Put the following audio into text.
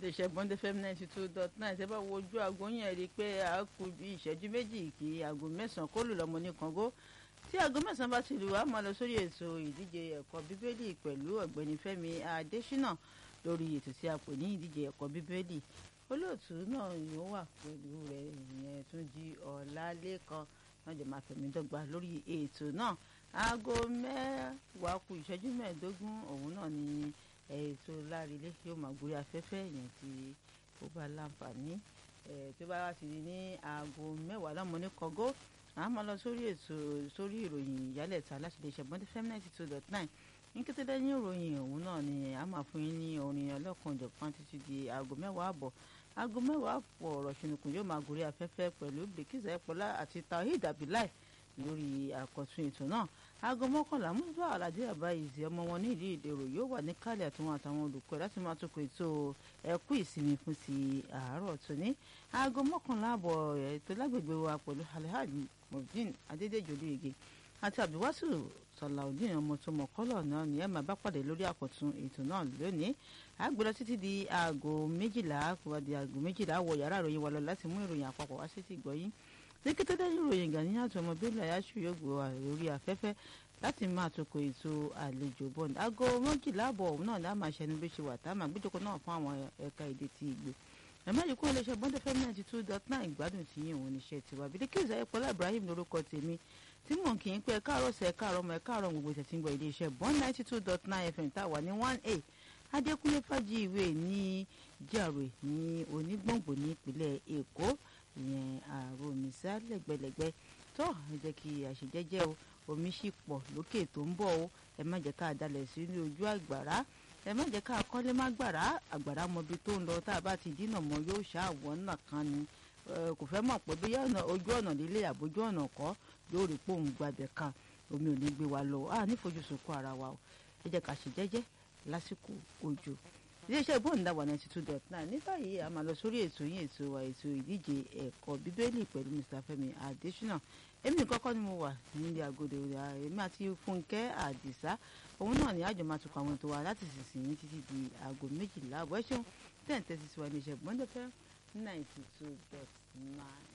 iléeṣẹ́ bond fm ninety two dot nine tẹ́ bá wo ojú aago yẹn rí i pé a kù bí ìṣẹ́jú méjì kí aago mẹ́sàn-án kó lù lọ́mọ ní kàngó tí aago mẹ́sàn-án bá ti lù wá máa lọ sórí ètò ìdíje ẹ̀kọ́ bíbélì pẹ̀lú ọ̀gbẹ́ni fẹ́mi adésínà lórí ètò tí a pè ní ìdíje ẹ̀kọ́ bíbélì olóòtú náà yóò wà pẹ̀lú rẹ̀ ìyẹn tún jí ọ̀làlẹ́kan náà jẹ́ máa fẹ̀mí dọ́gba lórí ètò náà aago mẹ́wàá kù ìṣẹ́jú mẹ́ẹ̀ẹ́dógún òun náà ni ètò lárílé yóò máa gorí afẹ́fẹ́ yẹn tí ó bá láǹfààní tó bá wá ti di ní aago mẹ́wàá lọ́mọ ní kọ́gó a máa lọ sórí ètò sórí ìròyìn ìyálẹ̀ta láti lè ṣe bọ́ndé fm ninety two dot nine ní kété lẹ́yìn ìròyìn òun náà ni a máa fún yín ní orin ọlọ́kan-ò-jọ̀kan títí di aago mẹ́wàá àbọ̀ aago mẹ́wàá àpò ọ̀rọ̀ ṣùnùkùn yóò máa gorí afẹ́fẹ́ pẹ̀lú bèkìsà ẹ̀pọ̀lá àti tawhid abilai lórí àkọ́tún ètò náà aago mọ́kànlá mùsùlùmí aládé àbáyèsí ọmọ wọn ní ìlú ìdèrò yóò wà ní kálẹ̀ àtúnwọ̀n àtàwọn olùkọ́ láti máa tó ètò ẹ̀kú ìsinmi fún ti àárọ̀ tóní aago mọ́kànlá àbọ̀ ètò lágbègbè wa pẹ̀lú alhaji mobdin adédèjì olóyege àti abdulwasu sọláudeen ọmọ tó mọ kọ́lọ̀ náà ni ẹ máa bá pàdé lórí àkọ́tún ètò náà lónìí àgbẹ̀lọ títí di aago méjìlá kó wá di aago méjìlá wọ yàrá ìròyìn wa lọ láti mú ìròyìn àpapọ̀ wá sí ti gbọ́yìn ní kété lẹ́yìn ìròyìn Gani àti ọmọ bílẹ̀ ayáṣu yóò gbé wa lórí afẹ́fẹ́ láti máa toko ètò àlejò bọ́ọ̀nù aago méjìlá àbọ̀ òun náà láà máa ṣẹnu bí ṣe wà tá a máa gbéjọkọ náà fún àwọn ẹ̀ka èdè ti ìgbò ẹ̀mẹ́rin kún iléeṣẹ́ bọ́ndé fm ninety two dot nine ìgbádùn tí yín òun níṣẹ́ tiwa Bílíkísù Ayọ̀pọ̀lá Ibrahim lórúkọ tèmi tí mò ń kì í pé ẹ̀ka àrọ̀ sẹ̀ ẹ̀ka àrọ̀ mọ̀ ẹ̀ka àrọ̀ gbogbo ìtẹ̀tí ń gbọ́ iléeṣẹ́ bọ́nd ninety two dot nine fm tá a wà ní one a Adékúnlé Fájì ìwé ní jàre ní onígbòǹgbò ní ìpínlẹ̀ Èkó ìyẹn ààrò òmìsá lẹ́gbẹ̀lẹ́gbẹ̀ tó ẹ jẹ́ kí àṣejẹ́jẹ́ o omi sì pọ̀ lókè tó ń bọ̀ o ẹ má jẹ́ ká dalẹ̀ sínú ojú àgbàrá ẹ má jẹ́ ká kọ́lé má gbàrá àgbàrá mọbi tó ń lọ tá a bá ti dínà mọ́ yóò ṣàwọ̀ náà kan ni kò fẹ́ mọ̀ pé bóyá ojú ọ̀nà lílé àbójú ọ̀nà kọ́ yóò rí pòun gbàbẹ̀ kan omi ò ní gbé wa lọ a nífojúsùn kó ara wa o ẹ jẹ́ ká ṣèjẹ́jẹ́ lásìkò òjò iléeṣẹ́ ìbòǹdàwà ninety two dot nine ní báyìí a máa lọ sórí ètò yín ètò wa ètò ìdíje ẹ̀kọ́ bíbélì pẹ̀lú Mr. Fẹ́mi Adésínà èmi kọ́kọ́ ni mo wà nílé agodo èmi àti Fúnkẹ́ Àdìsá òun náà ni àjọ máa tukọ̀ àwọn ètò wa láti sísìn títí di aago méjìlá àbọ̀ ẹ̀ ṣeun ten thirty sí wa iléeṣẹ́ ìbòǹdàfẹ́ ninety two dot nine.